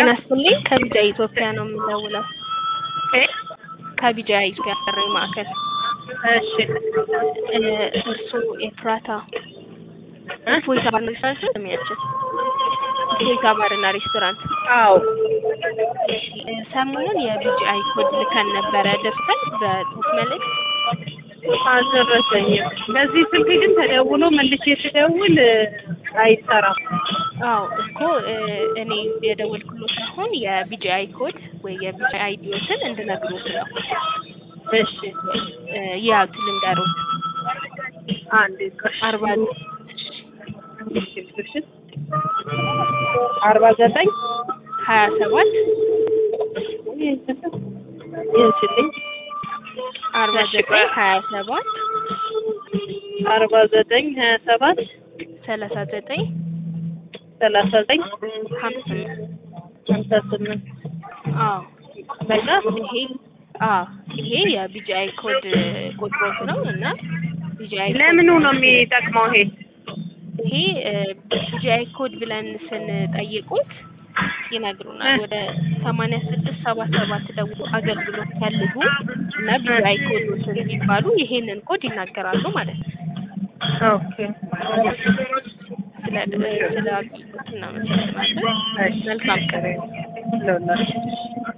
ጤና ይስጥልኝ ከቢጃ ኢትዮጵያ ነው የምደውለው። እ ከቢጃ ኢትዮጵያ ጥሪ ማዕከል እሺ እ እርስዎ ኤፍራታ እፎይታ ባርና ሬስቶራንት ነው የሚያችን እፎይታ ባርና ሬስቶራንት አዎ እሺ እ ሰሞኑን የቢጂአይ ኮድ ልከን ነበረ ደርሰን በጽሁፍ መልእክት አልደረሰኝም። በዚህ ስልክ ግን ተደውሎ መልሼ ስደውል እ አይሰራም። አዎ እኮ እ እኔ የደወልኩሎት አሁን የቢጂአይ ኮድ ወይ የቢጂአይ አይዲዎትን እንድነግሮት ነው እሺ እ ያዙ ልንገሮት አንዴ ቆይ አርባ እሺ እሺ አርባ ዘጠኝ ሀያ ሰባት ይንችልኝ አርባ እሺ፣ ዘጠኝ ቆይ። ሀያ ሰባት አርባ ዘጠኝ ሀያ ሰባት ሰላሳ ዘጠኝ ሰላሳ ዘጠኝ ሀምሳ ስምንት ሀምሳ ስምንት አዎ በቃ ይሄ አዎ ይሄ የቢጂአይ ኮድ ቁጥሮት ነው እና ቢጂአይ ለምኑ ነው የሚጠቅመው ይሄ? ይሄ ቢጂአይ ኮድ ብለን ስንጠይቁት ይነግሩናል። ወደ ሰማንያ ስድስት ሰባ ሰባት ደውሎ አገልግሎት ፈልጉ እና ቢጂአይ ኮዶትን ሲባሉ ይሄንን ኮድ ይናገራሉ ማለት ነው። ኦኬ ስለ ስለ አገልግሎት እናመሰግናለን። እሺ መልካም ቀን። ለሁላችሁ